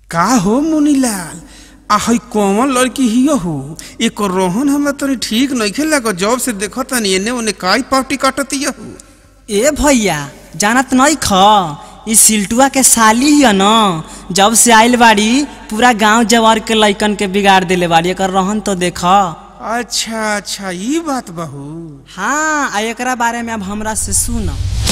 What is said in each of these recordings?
का हो मुनीलाल आ हई कौन लड़की हियो हो एक रोहन हमरा तनी ठीक नइखे लागो जब से देखो तनी एने ओने काई पावटी काटतिया हो ए भैया जानत नहीं ख ई सिल्टुआ के साली हिय न जब से आइल बाड़ी पूरा गांव जवार के लइकन के बिगाड़ देले बाड़ी एकर रहन तो देख अच्छा अच्छा ई बात बहू हाँ आ एकरा बारे में अब हमरा से सुन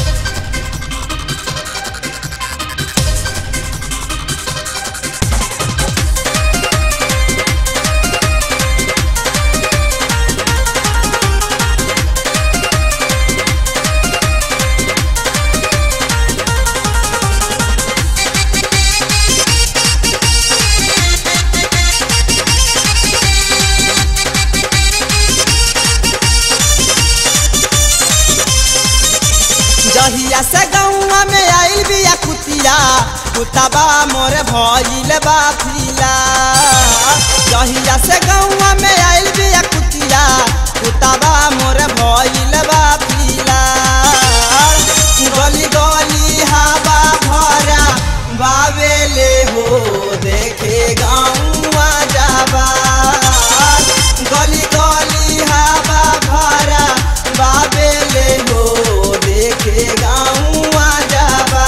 जहिया से गौवा में आइल बिया कुतिया कुतबा मोर भइल बा फिला जहिया से गौवा में आइल बिया कुतिया कुतबा मोर भइल बा फिला गली गली हवा भरा बावेले हो देखे गौवा जाबा गली गली हवा भरा बावेले हो देखे गौवा जाबा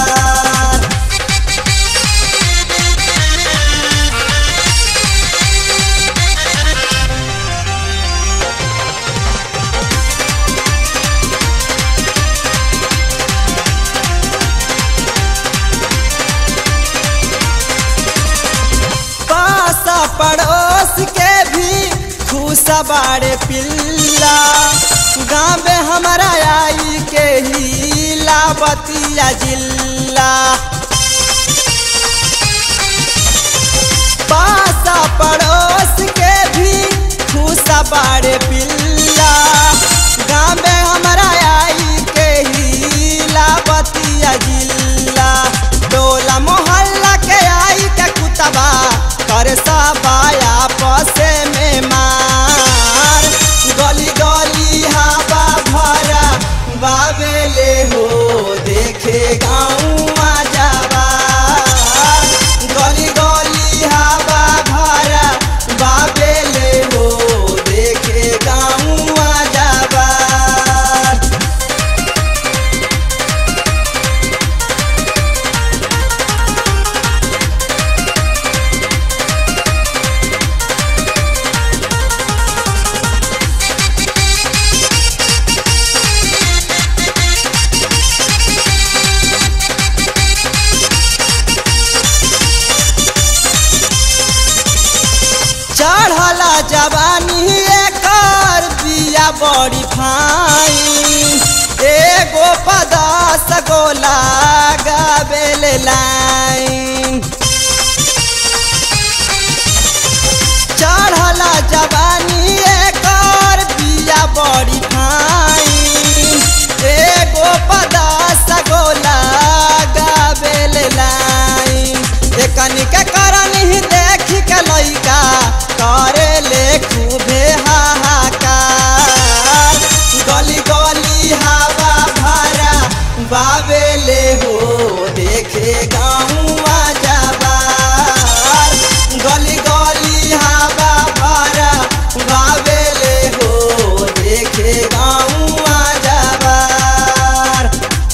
पास पड़ोस के भी खुश बाड़े पिल्ला गाँव में हमारा आई के ही लाबतिया जिल्ला पास पड़ोस के भी खुश बाड़े पिल्ला गाँव में हमारा आई के ही लाबतिया जिल्ला टोला मोहल्ला के आई के कुतबा कर सबाया पसे में मार गली गली हवा भरा बाबेले हो देखे गाँव जाबा गली गली हवा भरा बाबेले हो देखे गाँव जाबा चढ़ला जवानी एकर बिया बड़ी फाइन एगो पदास गोला गाबेल लाइन चढ़ला जवानी एकर बिया बड़ी फाइन एगो पदास गोला गाबेल लाइन एकनी के करन ही देख के लइका करे ले खूबे हाहाकार गली गली हवा भरा बाबेले हो देखे गाँव जाबार गली गली हवा भरा बाबेले हो देखे गाँव जाबार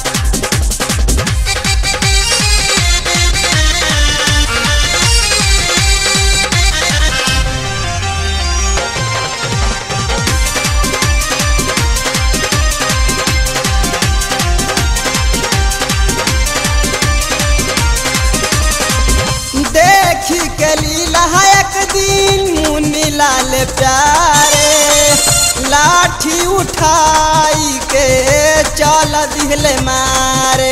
देखी के लीला एक दिन मुन्नी लाल प्यारे लाठी उठाई के चल दिहले मारे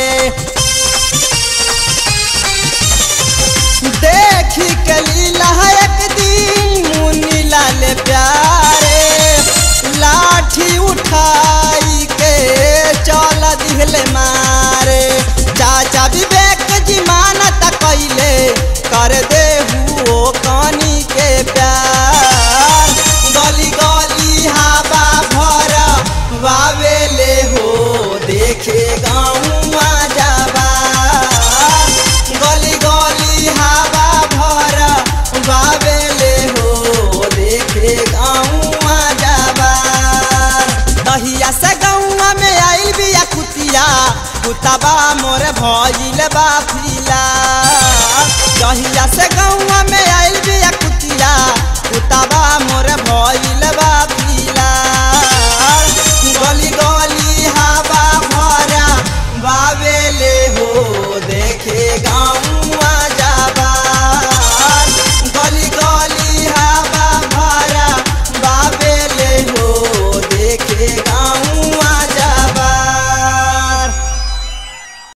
देखी के लीला एक दिन मुन्नी लाल प्यारे लाठी उठाई के चल दिहले मारे चाचा विवेक जी मानत कैले कर दे हुओ कनी के प्यार गली गली हवा भरा वावेले हो देखे गाँव जाबा गली गली हवा कुताबा मोर भइल बा फिला जहिया से गौवा में आइल बिया कुतिया कुताबा मोर भइल